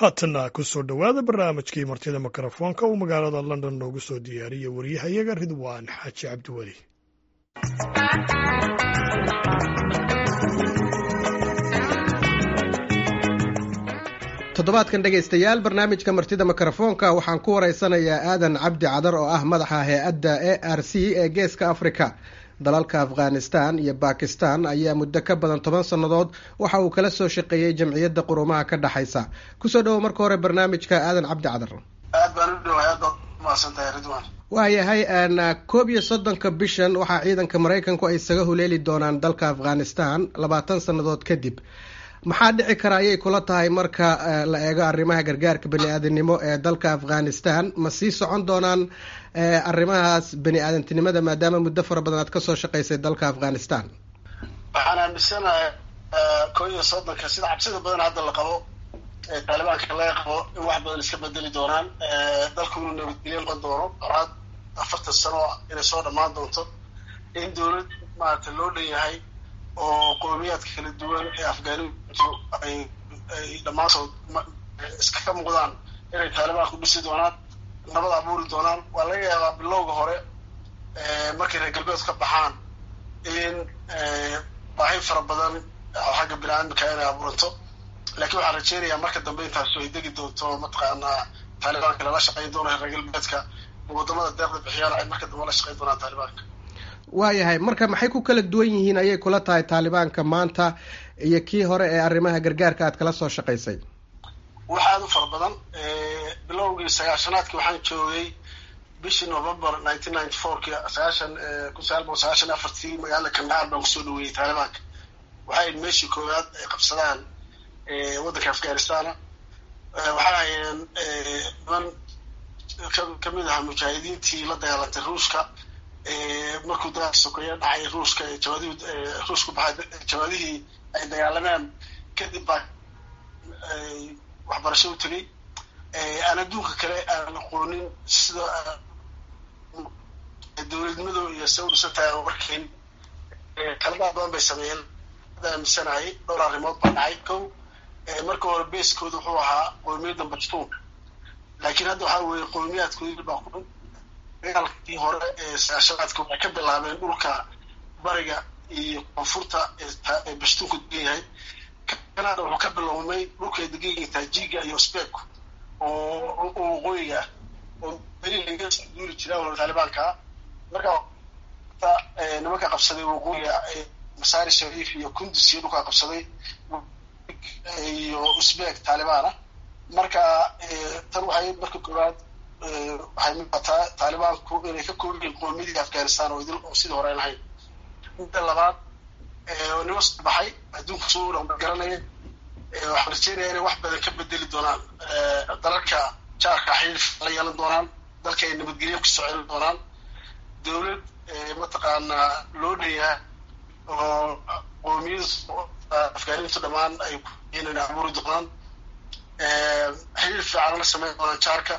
haatanna ku soo dhowaada barnaamijkii martida mikrofoonka uu magaalada london noogu soo diyaariyey waryahayaga ridwaan xaaji cabdiweli toddobaadkan dhegaystayaal barnaamijka martida mikrofoonka waxaan ku waraysanayaa aadan cabdi cadar oo ah madaxa hay-adda a r c ee geeska africa dalalka afghanistan iyo bakistan ayaa muddo ka badan toban sannadood waxa uu kala soo shaqeeyey jamciyadda qurumaha ka dhexaysa kusoo dhowo marka hore barnaamijka aadan cabdi cadar aad baan u dhowahay aad baad umahadsantahay ridwan waayahay koob iyo soddonka bishan waxaa ciidanka maraykanku ay isaga huleeli doonaan dalka afghanistan labaatan sannadood kadib maxaa dhici kara ayay kula tahay marka la eego arrimaha gargaarka bani aadanimo ee dalka afghanistan ma sii socon doonaan arrimahaas bani aadantinimada maadaama muddo fara badan aad kasoo shaqaysay dalka afghanistan waxaan aaminsanahay koo iyo soddonka sida cabsida badan hadda la qabo ee taalibaanka laga qabo in wax badan iska bedeli doonaan dalku inuu nabadgelyo noqon doono horaad afartan sano inay soo dhammaan doonto in dawlad maarata loo dhan yahay oo qoomiyaadka kala duwan ee afghaniintu ay ay dhammaantood iskaga muuqdaan inay taalibaanku dhisi doonaan nabad abuuri doonaan waa laga yaabaa bilowga hore markay reer galbeed ka baxaan in baahi fara badan oo xagga bini-aadamka inay abuuranto laakiin waxaan rajeynayaa marka dambe intaasu ay degi doonto mataqaanaa taalibaanka lala shaqayn doono reer galbeedka wadamada deeqda bixiyaan ay marka dambe la shaqayn doonaan taalibaanka waayahay marka maxay ku kala duwan yihiin ayay kula tahay taalibaanka maanta iyo kii hore ee arrimaha gargaarka aad kala soo shaqaysay wax aada u fara badan bilowgii sagaashanaadkii waxaan joogay bishii november nineteen ninety fourki sagaashan kun sagaal boqol sagaashan afartii magaalada kandahar baan kusoo dhaweeyey taalibaanka waxay ahayd meeshii koowaad ay qabsadaan waddanka afghanistana waxay ahayeen niman kamid ahaa mujaahidiintii la dagaalantay ruushka markuu dagaalka sokeeye dhacay ruushka jawaadihii ruushku baxay jawaadihii ay dagaalameen kadib baa waxbarasho u tegay aan adduunka kale aan aqoonin sida dowladnimadu iyo se u dhisantahay aan warkayn qaladaad badan bay sameeyeen ada aaminsanahay dhowr arrimood baa dhacay kow marka hore beeskooda wuxuu ahaa qowmiyadda bajtuun laakiin hadda waxaa weeye qowmiyaadkoodii baa ku dagaalkii hore ee sagaashanaadka waxay ka bilaabeen dhulka bariga iyo koonfurta ee bashtuunku degan yahay kanada wuxuu ka bilowmay dhulkay degan yihiin taajiga iyo sbeku oo waqooyiga ah oo beri laga soo duuli jira wala taalibaanka marka nimanka qabsaday waqooyiga masaari shariif iyo kundus iyo dhulkaa qabsaday iyo usbek taalibaan ah marka tan waxay marka koowaad waxay muuqataa taalibaanku inay ka koob yihiin qoomiyadii afghanistan oo idil oo sidii hore ay lahayn midda labaad nimo soo baxay adduunka soo dhaqma garanaya waxaan rajeynaya inay wax badan ka bedeli doonaan dalalka jaarka xiriir la yeelan doonaan dalka ay nabadgelyo kusoo celin doonaan dawlad mataqaanaa loo dhanyaha oo qoomiyada afghaniintu dhammaan ay inay abuuri doonaan xiriir fiican la sameyn doonaan jaarka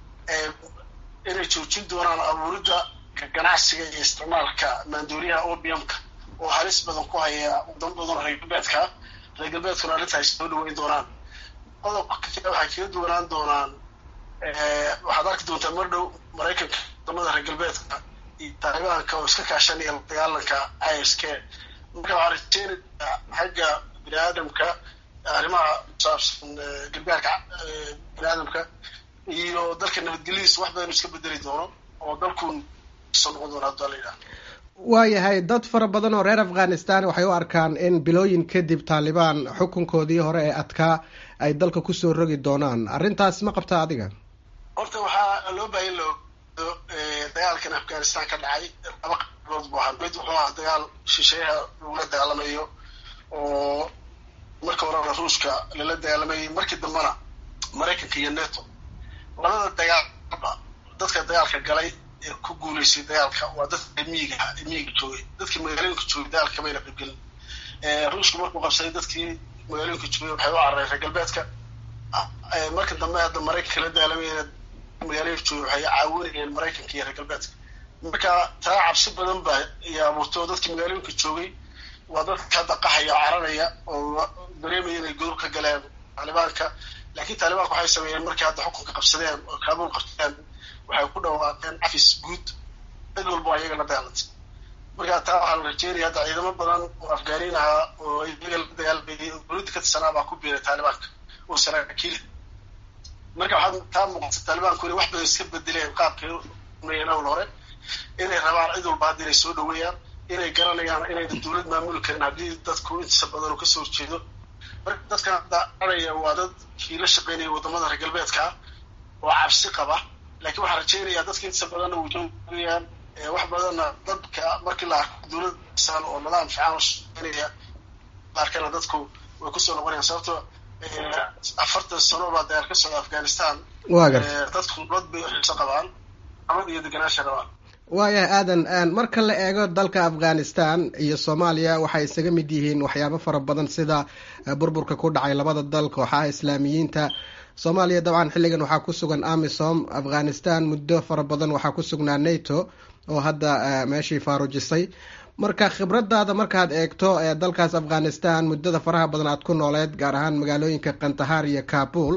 inay joojin doonaan abuuridda ganacsiga iyo isticmaalka maandooriyaha opiumka oo halis badan ku haya wadamo badan reer galbeedka reer galbeedkuna arrinta ay soo dhaweyn doonaan qodobka kale waxay kaga duwanaan doonaan waxaad arki doontaa mar dhow maraykanka wadamada reer galbeedka iyo taalibaanka oo iska kaashanaya la dagaalanka i s k marka waxaa rajeynayaa xagga bini aadamka arrimaha kusaabsan gargaarka bini aadamka iyo dalka nabadgelyadiisa wax badan iska bedeli doono oo dalku soo noqon doono hadda la yidhaha waayahay dad fara badan oo reer afghanistan waxay u arkaan in bilooyin kadib taalibaan xukunkoodii hore ee adkaa ay dalka kusoo rogi doonaan arrintaas ma qabtaa adiga horta waxaa loo baahan lo dagaalkan afghanistan ka dhacay laba qabood buu ahaa mid wuxuu ahaa dagaal shisheeyaha lagula dagaalamayo oo marka horena ruushka lala dagaalamayay markii dambena maraykanka iyo neto labada dagaalba dadka dagaalka galay ee ku guulaystay dagaalka waa dadka miyiga miyiga joogay dadkii magaalooyinka joogay dagaalka kamayna qaybgelin ruushku markuu qabsaday dadkii magaalooyinka joogay waxay u carareen reer galbeedka marka dambe hadda maraykanka la dagaalamayna magaalooyinka joogay waxay caawinayeen maraykanka iyo reer galbeedka marka taa cabsi badan baa iyo abuurtay oo dadkii magaalooyinka joogay waa dadka hadda qaxaya oo cararaya oo dareemaya inay godob ka galeen taalibaanka laakiin taalibaanka waxay sameeyeen markii hadda xukunka qabsadeen oo kaabuul qabsadeen waxay ku dhawaaqeen cafis guud cid walba ayaga la dagaalantay marka taa waxaa la rajeynaya hadda ciidamo badan oo afgaaniin ahaa oo iyaga la dagaalmayay oo dowladda ka tirsanaa baa ku biiray taalibaanka oo saraakiil marka waxaad taa muuqata taalibaanku inay wax badan iska bedeleen qaabkay umayeen awl hore inay rabaan cid walba hadda inay soo dhaweeyaan inay garanayaan inayna dowlad maamuli karin haddii dadku intiisa badan oo kasoo horjeedo marka dadkan hadda araya waa dad kii la shaqeynaya wadamada reer galbeedka oo cabsi qaba laakiin waxaan rajeynayaa dadka intiisa badanna way joogayaan wax badanna dadka markii la arko dowlad san oo nidaam fiican oo shaqeynaya la arkana dadku way kusoo noqonayaan sababto afartan sano baa dagaal ka socda afghanistan waa garta dadku dad bay xiso qabaan amad iyo deganaansha rabaan waayahay aadan marka la eego dalka afghanistan iyo soomaaliya waxay isaga mid yihiin waxyaabo fara badan sida burburka ku dhacay labada dal kooxaha islaamiyiinta soomaaliya dabcan xilligan waxaa ku sugan amisom afghanistan muddo fara badan waxaa ku sugnaa nato oo hadda meeshii faarujisay marka khibradaada markaad eegto dalkaas afghanistan muddada faraha badan aad ku nooleed gaar ahaan magaalooyinka kandahar iyo kabul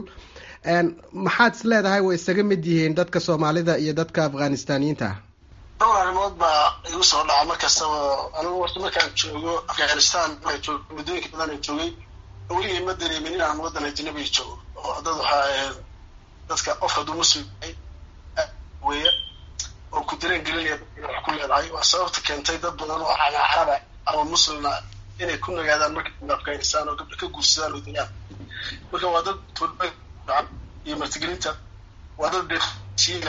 maxaad is leedahay way isaga mid yihiin dadka soomaalida iyo dadka afghanistaniyiinta ah dhowr arrimood baa igu soo dhaca mar kastaba anigu horta markaan joogo afghanistan joog muddooyinka badan aan joogay weligay ma dareemin inaan waddan ajnabiga joogo oo dad waxaa ahayd dadka qof hadduu muslim yahay weeye oo ku dareen gelinaya wax ku leedahay waa sababta keentay dad badan oo ama caraba ama muslimna inay ku nagaadaan marka afghanistan oo gabdha ka guursadaan oo degaan marka waa dad iyo martigelinta waa dad beesiina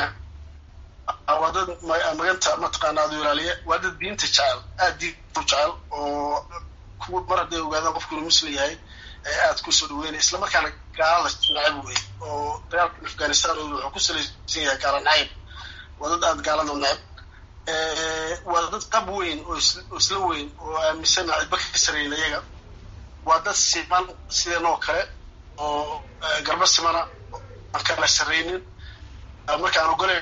waa dad maganta mataqaana ad ilaaliya waa dad diinta jecel aada diinta u jecel oo kuwa mar hadday ogaadaan qofku inuu muslim yahay aada kusoo dhaweynaya isla markaana gaalada nacab wey oo dagaalka afghanistan wuxuu ku salaysan yahay gaala nacayb waa dad aada gaalada nacab waa dad qab weyn oo isla weyn oo aaminsan cidba ka sareyn iyaga waa dad siman sideen oo kale oo garba simana aan kala sareynin markaan ogole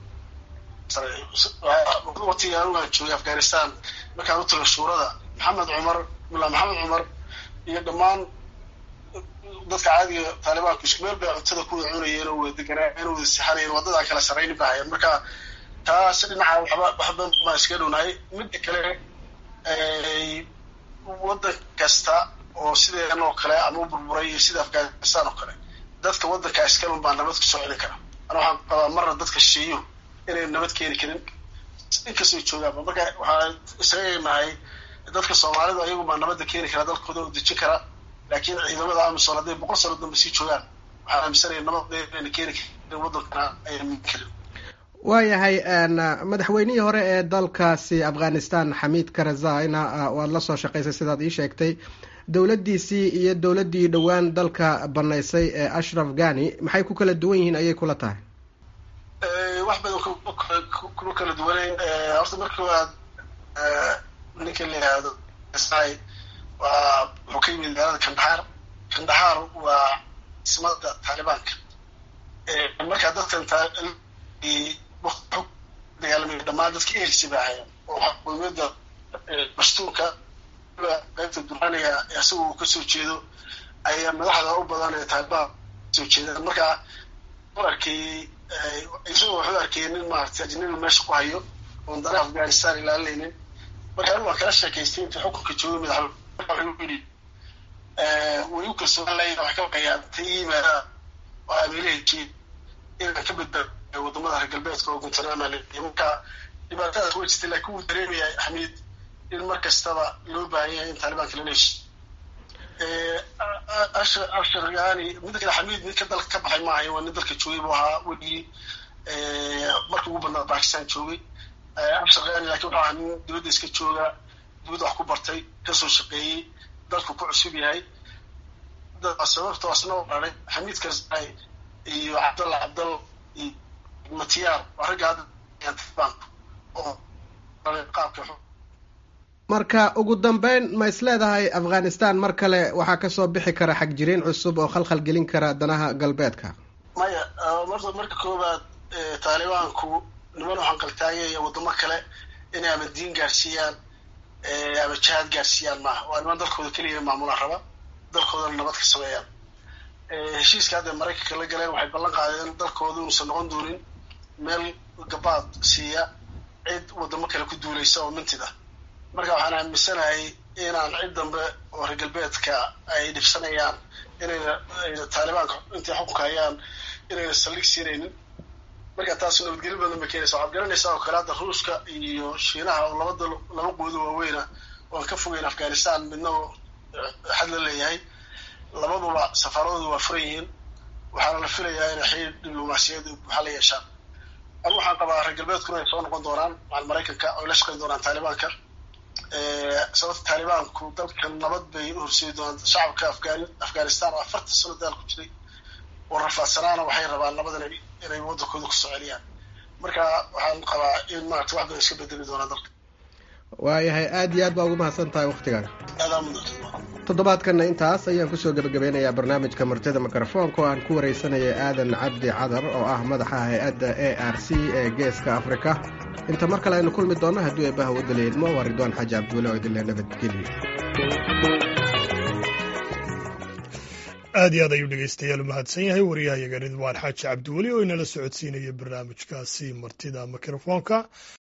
watiga anigu aan joogay afghanistan markaan u tago shuurada maxamed cumar mulaa maxamed cumar iyo dhammaan dadka caadiga taalibaanku isku meel bay cuntada ku wada cunayeen oo wada deganaayen oo wada sixanayeen waa dad aan kala saraynin ba hayeen marka taas dhinaca waxba waxba baan iskaga dhownahay midda kale waddan kasta oo sideen oo kale ama u burburay iyo sida afghanistan oo kale dadka waddanka iskalun baa nabad kusoo celin kara ana waxaan qabaa marna dadka shisheeyo inay nabad keeni karin inkastoo joogaanba marka waxaan isaga nahay dadka soomaalidu ayagu baa nabadda keeni kara dalkooda oo dejin kara laakiin ciidamada amisom hadday boqol sano dambe sii joogaan waxaan aaminsanaya nabad inayna keeni karin waddankana ayna min karin waayahay madaxweynihii hore ee dalkaasi afghanistan xamiid karazayna waad la soo shaqaysay sidaad ii sheegtay dowladdiisii iyo dowladdii dhowaan dalka banaysay ee ashraf ghani maxay ku kala duwan yihiin ayay kula tahay wax badan kuma kala duwaneyn horta marka waad ninka la yihahdo waa wuxuu ka yimid magaalada kandahar kandahar waa ismada taalibaanka marka dadkan dagaalamay dhammaan dadka ersi ba ahayan oo xukuumada bastuurka qaybta duraniga isaga uu kasoo jeedo ayaa madaxda u badan ee taalibaan kasoo jeedaan marka u arkayey isagoo wuxuu arkayay nin maaragtay ajnabi meesha ku hayo oon dana afghanistan ilaalinaynin marka anigu waan kala sheekaystay intii xukunka joogay madaxweyne marka wuxuu yidhi way u kalsoon layin wax ka baqayaan ta yimaada oo amiirahajii inaan ka badbaado wadamada reer galbeedka oo guntanaama leeyahay marka dhibaatadaas way jirtay laakiin wuu dareemaya xamiid in mar kastaba loo baahan yahay in taalibaanka lala heshiy ashar yani midda kale xamiid nin ka dalka ka baxay maahay waa nin dalka joogay buu ahaa weligii markii ugu badnaa bakistan joogay ashar yani lakin wuxuu ahaa nin dibadda iska jooga dibadda wax ku bartay kasoo shaqeeyey dalku ku cusub yahay sababto asna u dharay xamiid karzai iyo cabdalla cabdalla iyo matiyaar waa ragga hadda taalibaanka oo qaabka marka ugu dambeyn ma is leedahay afghanistan mar kale waxaa kasoo bixi kara xagjiriin cusub oo khalkhal gelin kara danaha galbeedka maya marta marka koowaad taalibaanku niman waxaan qaltaagaya wadamo kale inay ama diin gaarsiiyaan ama jihaad gaarsiiyaan maaha waa niman dalkooda keliya maamulaan raba dalkoodana nabad ka sameeyaan heshiiska hadda maraykanka la galeen waxay ballan qaadeen dalkooda inuusan noqon doonin meel gabaad siiya cid waddamo kale ku duulaysa oo mintid ah marka waxaan aaminsanahay inaan cid dambe oo reer galbeedka ay dhibsanayaan inayna ayna taalibaanka intay xukunka hayaan inayna saldhig siinaynin marka taas nabadgelyo badan bay keenaysa waxaad garanaysaa oo kale hadda ruushka iyo shiinaha oo laba dal laba quudo waaweyna oan ka fogeyn afghanistan midna oo xad la leeyahay labaduba safaaradoodu waa furan yihiin waxaana la filayaa inay xiriir diblomaasiyad waxaa la yeeshaan anu waxaan qabaa reer galbeedkuna ay soo noqon doonaan macal maraykanka oy la shaqayn doonaan taalibaanka sababta taalibaanku dalkan nabad bay u horseedi doonaan shacabka afgan afghanistan oo afartan sano daal ku jiray oo rafaadsanaana waxay rabaan nabadan inay waddankooda kusoo celiyaan marka waxaan qabaa in maarata wax badan iska bedeli doonaan dalka waayahay aada iyo aad baa ugu mahadsan tahay waktigan aadaa mudan toddobaadkanna intaas ayaan kusoo gebagabeynayaa barnaamijka martida mikrofoonka oo aan ku wareysanayay aadan cabdi cadar oo ah madaxa hay-adda a r c ee geeska afrika inta mar kale aynu kulmi doonno haddii ay baha wadala idmo waa ridwaan xaaji cabduule oo idinle nabadgelyo aad iyo aad ayuu dhegeystayaal u mahadsan yahay wariyahayaga ridwaan xaaji cabdiweli oo inala socodsiinaya barnaamijkaasi martida mikrofoonka